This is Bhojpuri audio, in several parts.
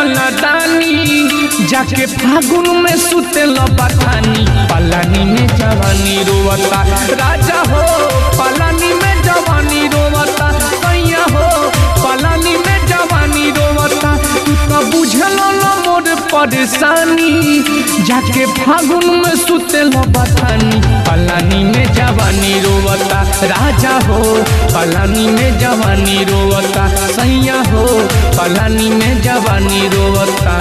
लदानी जाके फागुन में सुते बथानी पलानी में जवानी रोवता राजा हो पलानी में जवानी रोवता सैया हो पलानी में जवानी रोवता तू तो बुझल न मोर परेशानी जाके फागुन में सुते बथानी पलानी में जवानी रोवता राजा हो पलानी में जवानी रोवता सैया हो पलानी में जवानी रोवता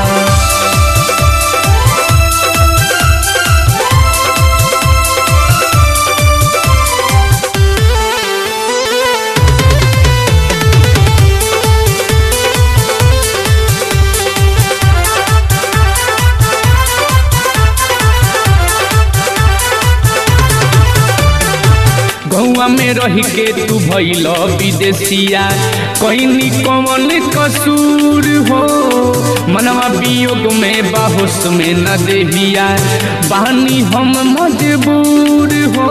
गौआ में रह के तू भैल विदेशिया कहनी कौन कसूर हो मनवा वियोग में बाहोश में न देहिया बानी हम मजबूर हो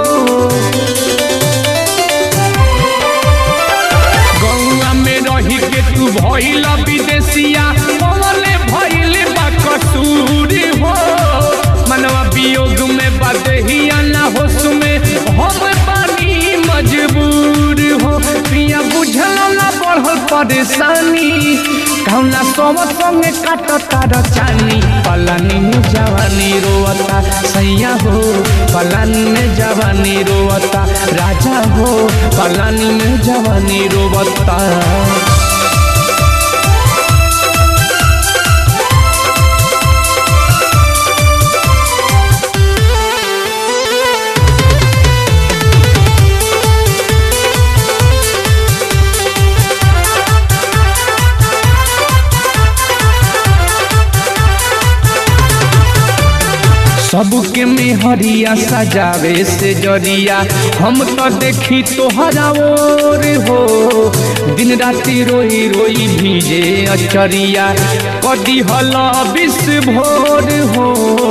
गौआ में रह के तू भैल विदेशिया कौन भैल बा कसूर हो मनवा वियोग में बदहिया ना होश में हम पानी मजबूर हो पिया बुझल ना बढ़ल परेशानी कौना सब संगे काटता रचानी पलानी में जवानी रोवता सैया हो पलानी में जवानी रोवता राजा हो पलानी में जवानी रोवता सबके मेहरिया सजावे से जरिया हम तो देखी तोहरा ओर हो दिन राति रोई रोई भीजे अचरिया कदी हल विष भोर हो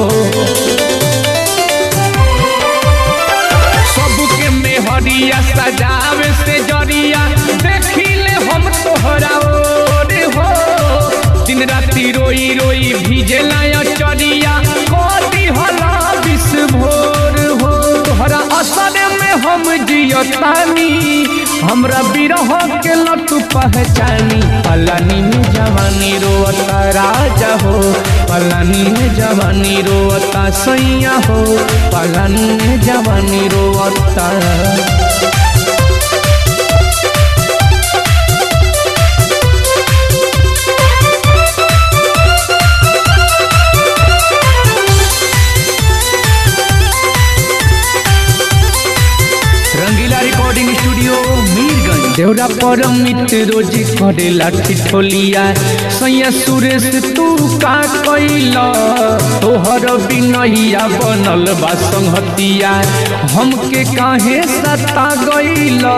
सबके मेहरिया सजावे से जरिया देखी ले हम तोहरा ओर हो दिन राति रोई रोई भीजे लाया चरिया कदी हला विष भोर हो तोहरा असर में हम जियतानी हमरा बिरह के लटू पहचानी पलानी में जवानी रोवता राजा हो पलानी में जवानी रोवता सैया हो पलानी में जवानी रोवता रंगीला रिकॉर्डिंग स्टूडियो मीरगंज देवरा पर मित्र रोज करे लाठी ठोलिया सैया सुरेश तू का कैला तोहर बिनैया बनल बा संहतिया हमके काहे सता गैला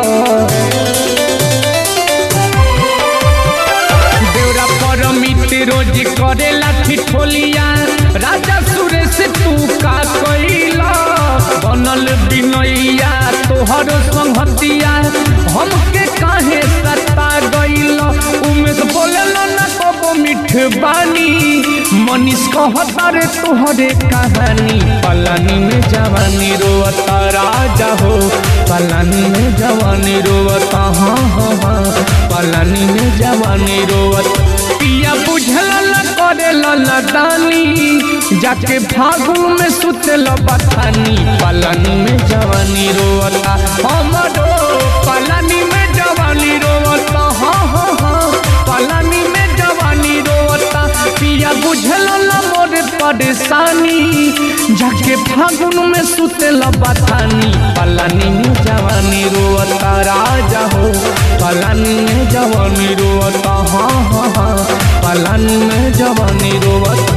देवरा पर मित्र रोज करे लाठी ठोलिया राजा सुरेश तू का कैला बनल बिनैया तोहर संहतिया हमके काहे सता गइल उमेश बोलल न कबो मिठ बानी मनीष कहता रे तोहरे कहानी पलानी में जवानी रोवता राजा हो पलानी में जवानी रोवता हाँ हाँ हाँ पलानी में जवानी रोवता पिया बुझल न करे लदानी जाके फागु में सुतल बथानी पलानी में जवानी रोवता हमरो पलानी में जवानी रोवता हाँ हाँ हाँ पलानी में जवानी रोवता पिया बुझल न मोर परेशानी जाके फागुन में सुतल बथानी पलानी में जवानी रोवता राजा हो पलानी में जवानी रोवता हाँ हाँ हाँ पलानी में जवानी रोवता